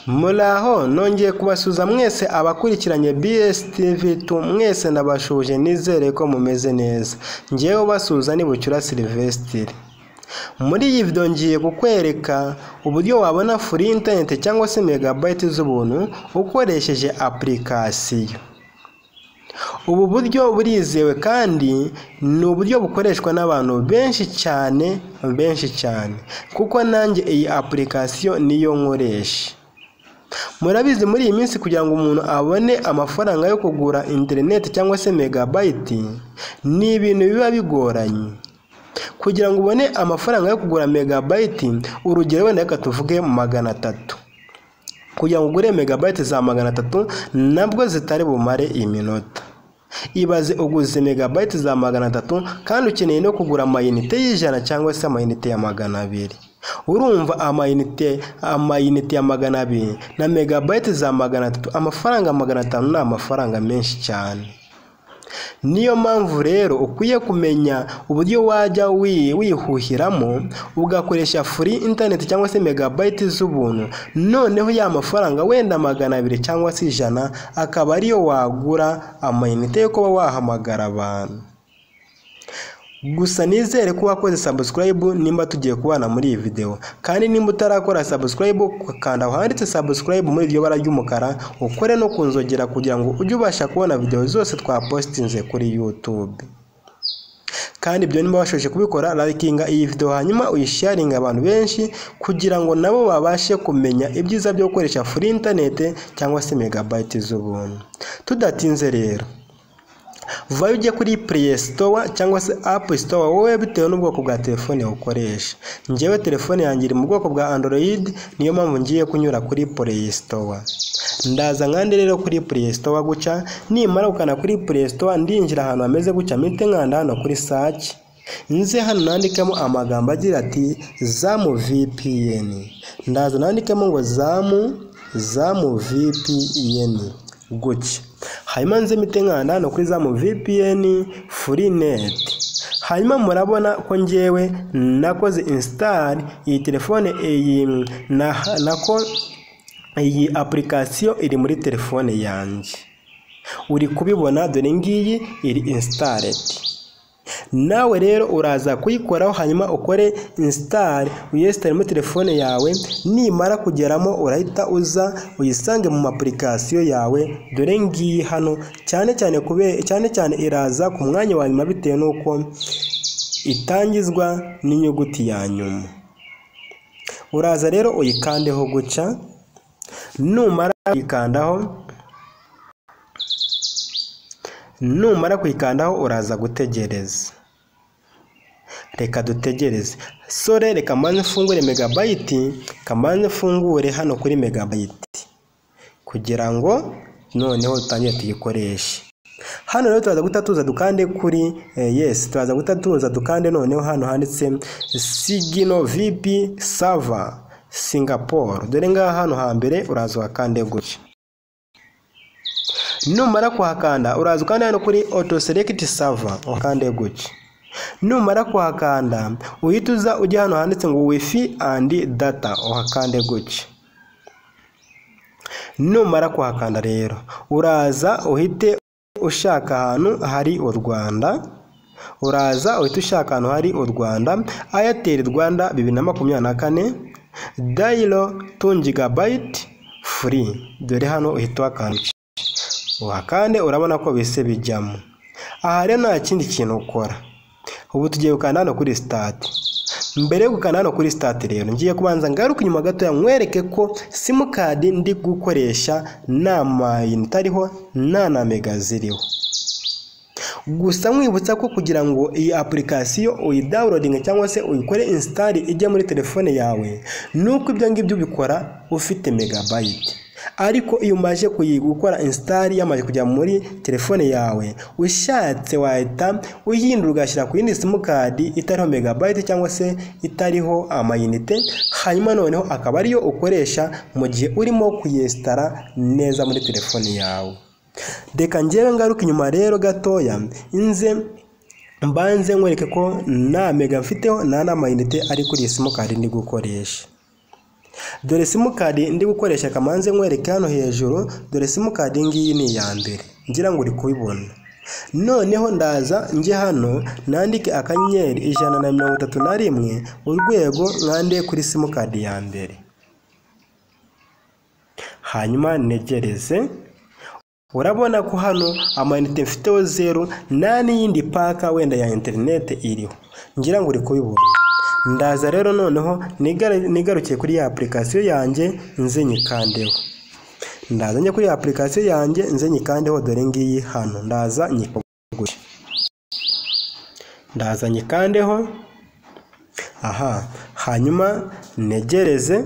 muraho nongeye kubasuhuza mwese abakurikiranye BS TV tu mwese ndabashuhuje nizere ko mumeze neza ngewe ubasuhuza ni Bucyura Sylvestre muri iyi video ngiye kukwereka uburyo wabona free internet cyangwa se megabyte z'ubuntu ukoresheje application ubu buryo burizewe kandi ni uburyo bukoreshwa n'abantu benshi cyane benshi cyane kuko nanjye iyi application niyo nkoresha murabizi muri iyi minsi kugira ngo umuntu abone amafaranga yo kugura interineti cyangwa se megabayiti ni ibintu biba bigoranye kugira ngo ubone amafaranga yo kugura megabayiti urugero wenda reka tuvuge magana atatu kugira ngo ugure megabayiti za magana atatu nabwo zitari bumare iminota ibaze uguze megabayiti za magana atatu kandi ukeneye no kugura amayinite y'ijana cyangwa se amayinite ya magana abiri urumva amayinite amayinite ya magana abiri na megabayiti za magana atatu amafaranga magana atanu ni amafaranga menshi cyane niyo mpamvu rero ukwiye kumenya uburyo wajya wihuhiramo ugakoresha free internet cyangwa se megabayiti z'ubuntu noneho ya mafaranga wenda magana abiri cyangwa se ijana akaba ariyo wagura amayinite yo kuba wahamagara abantu gusa nizere ko wakoze subscribe nimba tugiye kubana muri iyi video kandi nimba utarakora subscribe kanda aho handitse subscribe muri iryo bara ry'umukara ukore no kunzogera kugira ngo ujye ubasha kubona video zose twapositinze kuri YouTube kandi ibyo nimba washoje kubikora likinga iyi video hanyuma uyisharinga abantu benshi kugira ngo nabo babashe kumenya ibyiza byo gukoresha free internet cyangwa se megabyte z'ubuntu tudatinze rero vayo ujye kuri play store cyangwa se app store wowe bitewe n'ubwoko bwa telefone ukoresha ngewe telefone yanjye iri mu bwoko bwa android niyo mpamvu ngiye kunyura kuri play store ndaza nkande rero kuri play store guca nimara gukana kuri play store ndinjira ahantu hameze guca mpite nkanda hano kuri search nze hano nandikamo amagambo agira ati zamu vpn ndaza nandikamo ngo zamu zamu vpn gutya hanyuma nze mite nkanda hano kuri zamu vpn free net hanyuma murabona ko ngewe nakoze install iyi telefone iyi nako iyi application iri muri telefone yanjye uri kubibona dore ngiyi iri installed nawe rero uraza kuyikoraho hanyuma ukore install uyesitare muri telefone yawe nimara kugeramo urahita uza uyisange mu application yawe dore ngiyi hano cyane cyane kubera cyane cyane iraza ku mwanya wa nyuma bitewe n'uko itangizwa n'inyuguti ya nyuma uraza rero uyikandeho guca numara kuyikandaho numara kuyikandaho uraza gutegereza reka dutegereze sore reka mbanze mfungure megabayiti kamanze mfungure hano kuri megabayiti kugira ngo noneho dutangire tuyikoreshe hano rero turaza guhita tuza dukande kuri yesi turaza guhita tuza dukande noneho hano handitse sigino vipi sava singapore dore ngaha hano hambere uraza wakande gutya numara kuhakanda uraza ukanda hano kuri auto select server ukande gutya numara kuhakanda uhita uza ujya hano handitse ngo wifi and data uhakande gutya numara kuhakanda rero uraza uhite ushaka ahantu hari u Rwanda uraza uhita ushaka ahantu hari u Rwanda Airtel Rwanda bibiri na makumyabiri na kane dayiro tu gigabayiti free dore hano uhita uhakanda uhakande urabona ko bise bijyamo aha rero nta kindi kintu ukora ubu tugiye gukanda hano kuri sitati mbere yo gukanda hano kuri sitati rero ngiye kubanza ngaruke inyuma gatoya mwereke ko simukadi ndi gukoresha nta mayinite ariho nta na mega ziriho gusa mwibutsa ko kugira ngo iyi apurikasiyo uyidawunodinge cyangwa se uyikore insitari ijya muri telefone yawe ni uko ibyo ngibyo ubikora ufite megabayiti ariko iyo umaze gukora insitari yamaze kujya muri telefone yawe ushatse wahita uyihindura ugashyira ku yindi simukadi itariho megabayiti cyangwa se itariho amayinite hanyuma noneho akaba ariyo ukoresha mu gihe urimo kuyesitara neza muri telefone yawe reka ngewe ngaruka inyuma rero gatoya inze mbanze nkwereke ko nta mega mfiteho nta n'amayinite ari kuri iyi simukadi ndi gukoresha dore simukadi ndi gukoresha kamanze nkwereka hano hejuru dore simukadi ngiyi ni iya mbere ngira ngo uri kubibona noneho ndaza njye hano nandike akanyenyeri ijana na mirongo itatu na rimwe urwego mwande kuri simukadi ya mbere hanyuma negereze urabona ko hano amayinite mfiteho zeru nta n'iyindi paka wenda ya interineti iriho ngira ngo uri kubibona ndaza rero noneho nigaru- nigarukiye kuri ya apurikasiyo yanjye nze nyikandeho ndaza njya kuri ya apurikasiyo yanjye nze nyikandeho dore ngiyi hano ndaza nyikogusha ndaza nyikandeho aha hanyuma negereze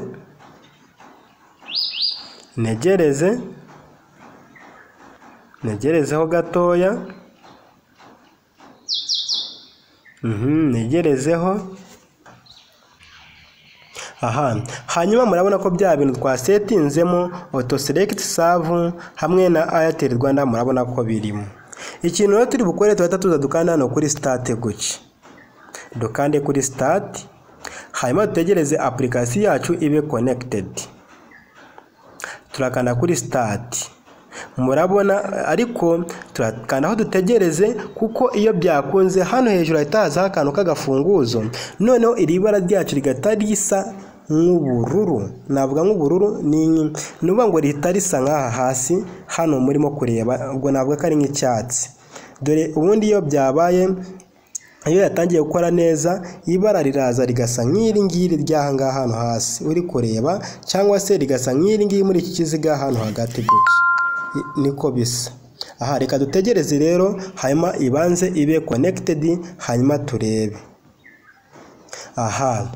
negereze negerezeho gatoya Mhm, negerezeho aha hanyuma murabona ko bya bintu twasetinzemo auto select save hamwe na airtel rwanda murabona ko birimo ikintu rero turi bukore tuhita tuza dukanda hano kuri state gutya dukande kuri state hanyuma dutegereze application yacu ibe connected turakanda kuri stati murabona ariko turakanda aho dutegereze kuko iyo byakunze hano hejuru hahita hazaho akantu k'agafunguzo noneho iri bara ryacu rigahita risa nk'ubururu navuga nk'ubururu ni ni ukuvuga ngo rihita risa nk'aha hasi hano murimo kureba ubwo navuga ko ari nk'icyatsi dore ubundi iyo byabaye iyo yatangiye gukora neza ibara riraza rigasa nk'iri ngiri ry'aha ngaha hano hasi uri kureba cyangwa se rigasa nk'iri ngiri muri iki kiziga hano hagati gutya I- niko bisa aha reka dutegereze rero hanyuma ibanze ibe connected hanyuma turebe aha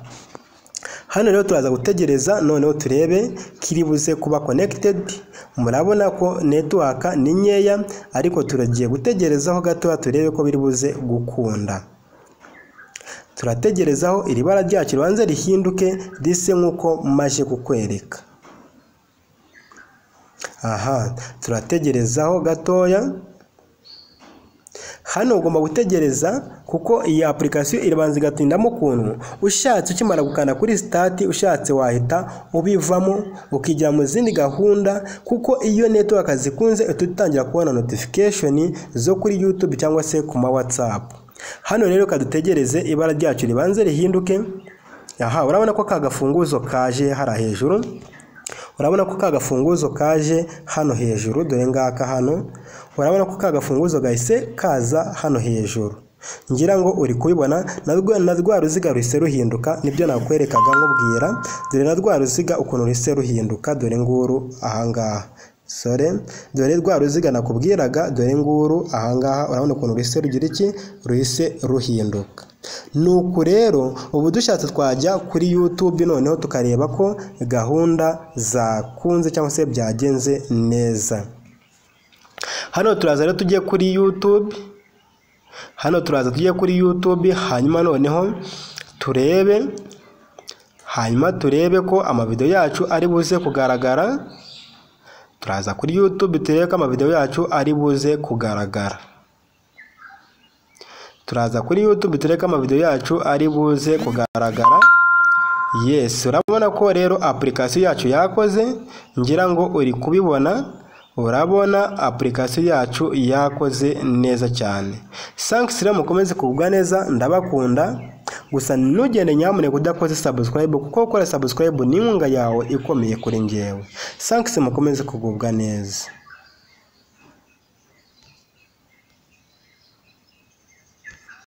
hano rero turaza gutegereza noneho turebe kiribuze kuba connected murabona ko network ni nkeya ariko turagiye gutegerezaho gatoya turebe ko biribuze gukunda turategerezaho iri bara ryacu ribanze rihinduke rise nk'uko maje kukwereka aha turategerezaho gatoya hano ugomba gutegereza kuko iyi apurikasiyo irabanza igatindamo ukuntu ushatse ukimara gukanda kuri sitati ushatse wahita ubivamo ukigira mu zindi gahunda kuko iyo network zikunze uhita utangira kubona notification zo kuri youtube cyangwa se ku ma whatsapp hano rero kadutegereze ibara ryacu ribanze rihinduke aha urabona ko ka gafunguzo kaje hara hejuru urabona ko ka gafunguzo kaje hano hejuru dore ngaka hano urabona ko ka gafunguzo gahise kaza hano hejuru ngira ngo uri kubibona na rwa- na rwa ruziga ruhise ruhinduka nibyo nakwerekaga nkubwira dore na rwa ruziga ukuntu ruhise ruhinduka dore nguru ahangaha sore dore rwa ruziga nakubwiraga dore nguru ahangaha urabona ukuntu ruhise rugira iki ruhise ruhinduka nuko rero ubu dushatse twajya kuri youtube noneho tukareba ko gahunda zakunze cyangwa se byagenze neza hano turaza rero tujye kuri youtube hano turaza tujye kuri youtube hanyuma noneho turebe hanyuma turebe ko amavidewo yacu ari buze kugaragara turaza kuri youtube turebe ko amavidewo yacu ari buze kugaragara turaza kuri youtube turebe ko amavidewo yacu ari buze kugaragara yes urabona ko rero apurikasiyo yacu yakoze ngira ngo uri kubibona urabona apurikasiyo yacu yakoze neza cyane sankisi rero mukomeze kugubwa neza ndabakunda gusa ntugende nyamuneka udakoze sabusikarayibu kuko gukora sabusikarayibu ni inkunga yawe ikomeye kuri ngewe sankisi mukomeze kugubwa neza